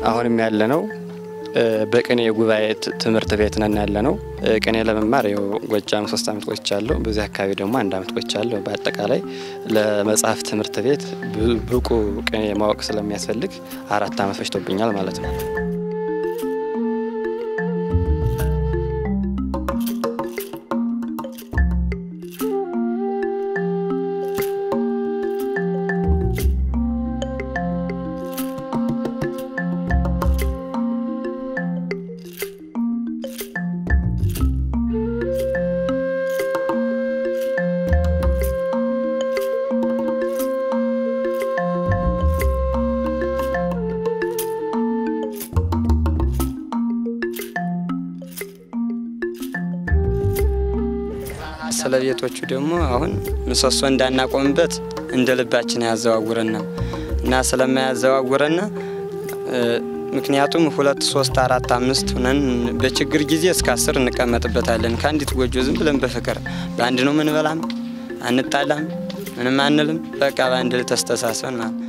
አሁንም ያለ ነው በቅኔ ጉባኤ ትምህርት ቤት ነን ያለ ነው። ቅኔ ለመማር ው ጎጃም ሶስት አመት ቆይቻለሁ። በዚህ አካባቢ ደግሞ አንድ አመት ቆይቻለሁ። በአጠቃላይ ለመጽሐፍ ትምህርት ቤት ብቁ ቅኔ ማወቅ ስለሚያስፈልግ አራት አመት ፈጅቶብኛል ማለት ነው። ስለ ቤቶቹ ደግሞ አሁን ምሰሶ እንዳናቆምበት እንደ ልባችን ያዘዋውረና እና ስለማያዘዋውረና ምክንያቱም ሁለት ሶስት አራት አምስት ሁነን በችግር ጊዜ እስከ አስር እንቀመጥበታለን። ከአንዲት ጎጆ ዝም ብለን በፍቅር በአንድ ነው ምንበላም፣ አንጣላም፣ ምንም አንልም። በቃ በአንድ ተስተሳሰን ማለት